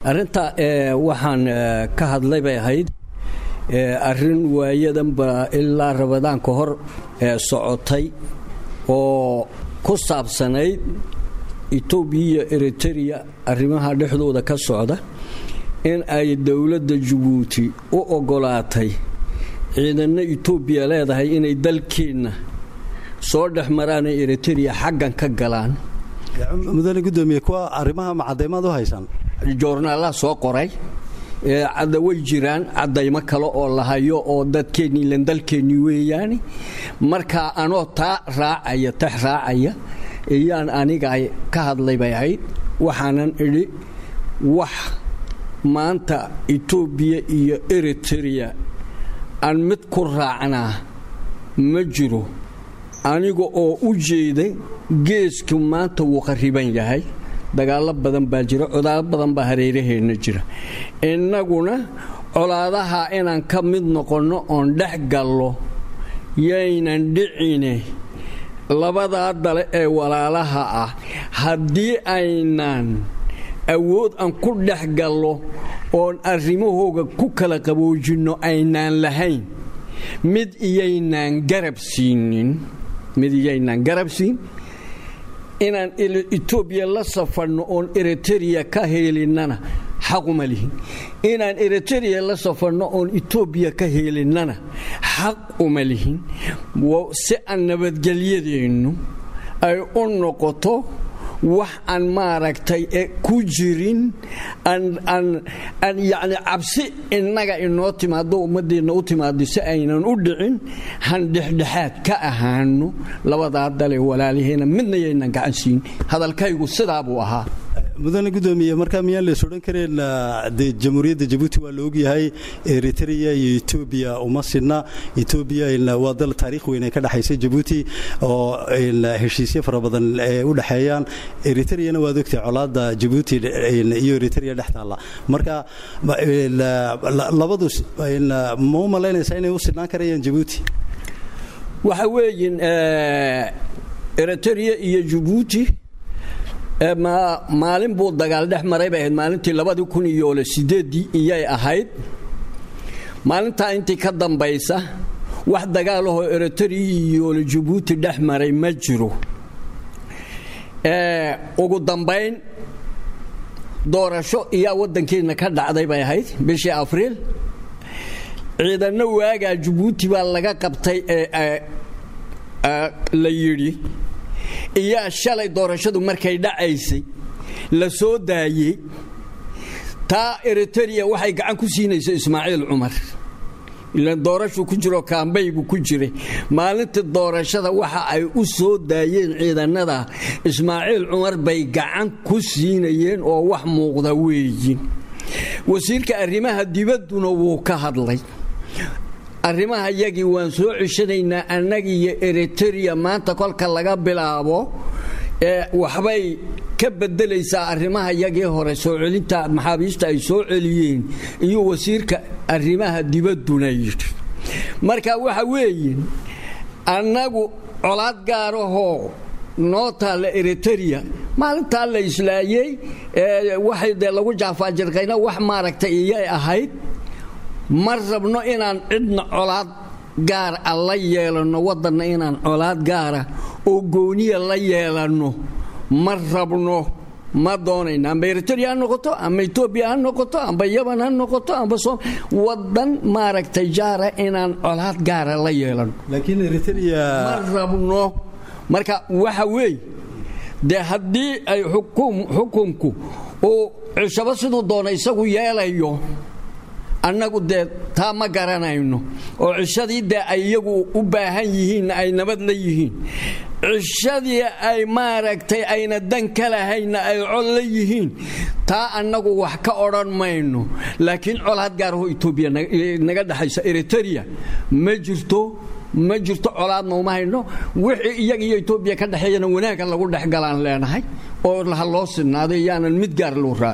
arrinta waxaan ka hadlay bay ahayd arrin waayadanba ilaa rabadaan ka hor socotay oo ku saabsanayd etoobiya iyo eritereya arrimaha dhexdooda ka socda in ay dowladda jabuuti u oggolaatay ciidanno etoobiya leedahay inay dalkeenna soo dhex maraan ee eritereya xaggan ka galaan mudane gudoomiye kuwa arrimaha macadaymaad u haysaan joornaalaha soo qoray cadda way jiraan caddaymo kale oo la hayo oo dadkeennii ilan dalkeennii weeyaani marka anoo taa raacaya tax raacaya iyaan aniga ka hadlay bay ahayd waxaanan idhi wax maanta etoobiya iyo eritereya aan mid ku raacnaa ma jiro aniga oo u jeeda geesku maanta wuu qariban yahay dagaallo badan baa jira codaalo badan baa hareeraheenna jira innaguna colaadaha inaan ka mid noqonno oon dhex gallo yaynan dhicine labadaa dale ee walaalaha ah haddii aynan awood aan ku dhex gallo oon arrimahooga ku kala qaboojinno aynaan lahayn mid iyaynaan garab siinin mid iyaynaan garab siin inaan etoobiya la safarno oon eritereya ka heelinnana xaquma lihin inaan eritereya la safarno oon etoobiya ka heelinnana xaq uma lihin si aan nabadgelyadeennu ay u noqoto wax aan maaragtay ku jirin aan yacni cabsi innaga inoo timaado ummaddeenna u timaado si aynan u dhicin han dhexdhexaad ka ahaano labadaa dale walaaliheena midna yaynan gacan siin hadalkaygu sidaa buu ahaa mudane gudoomiye markaa miyaan lees odhan kareen de jamhuuriyadda jabuuti waa la ogyahay eritereya iyo etoobiya uma sidna etoobiya waa dal taariikh weyn ee ka dhexaysa jabuuti oo heshiisyo fara badan u dhexeeyaan eritreyana waad ogtahay colaadda jabuuti iyo eritereya dhex taalla marka labadu ma u malaynaysaa inay u sidnaan karayaan jabuuti waxa weeyin eritereya iyo jabuuti maalin buu dagaal dhex maray bay ahayd maalintii labadii kun iyo sideedii iyay ahayd maalintaa intii ka dambaysa wax dagaalahoo eritereya iyo jabuuti dhex maray ma jiro ugu dambayn doorasho iyaa waddankeenna ka dhacday bay ahayd bishii afriil ciidanno waagaa jabuuti baa laga qabtay ee la yidhi iyaa shalay doorashadu markay dhacaysay la soo daayey taa eritereya waxay gacan ku siinaysa ismaaciil cumar ilaan doorashuu ku jiro kaambaygu ku jiray maalintii doorashada waxa ay u soo daayeen ciidanada ismaaciil cumar bay gacan ku siinayeen oo wax muuqda weeyin wasiirka arrimaha dibadduna wuu ka hadlay arrimaha yagii waan soo ceshanaynaa annagiiyo eritereya maanta kolka laga bilaabo ee waxbay ka bedelaysaa arrimaha yagii hore soo celinta maxaabiista ay soo celiyeen iyo wasiirka arrimaha dibadduna yidhi marka waxa weeye annagu colaad gaarahoo noo taalla eritereya maalintaa la islaayey waxay dee lagu jaafaajirqayna wax maaragtay iyay ahayd ma rabno inaan cidna colaad gaar a la yeelanno waddanna inaan colaad gaara oo gooniya la yeelanno ma rabno ma doonayna amba eritereya ha noqoto amba etoobiya ha noqoto amba yaban ha noqoto amba waddan maaragtay jaara inaan colaad gaara la yeelanno laakiin eritereya ma rabno marka waxa weeye dee haddii ay xukunku uu cishabo siduu doona isagu yeelayo annagu dee taa ma garanayno oo cishadii dee ay iyagu u baahan yihiinna ay nabad la yihiin cishadii ay maaragtay ayna dan ka lahaynna ay col la yihiin taa annagu wax ka odhan mayno laakiin colaad gaaraho etoobiya naga dhexaysa eritereya ma jirto ma jirto colaadna uma hayno wixii iyaga iyo etoobiya ka dhexeeyana wanaagga lagu dhexgalaan leenahay oo ha loo sinaaday yaanan mid gaar loo raaci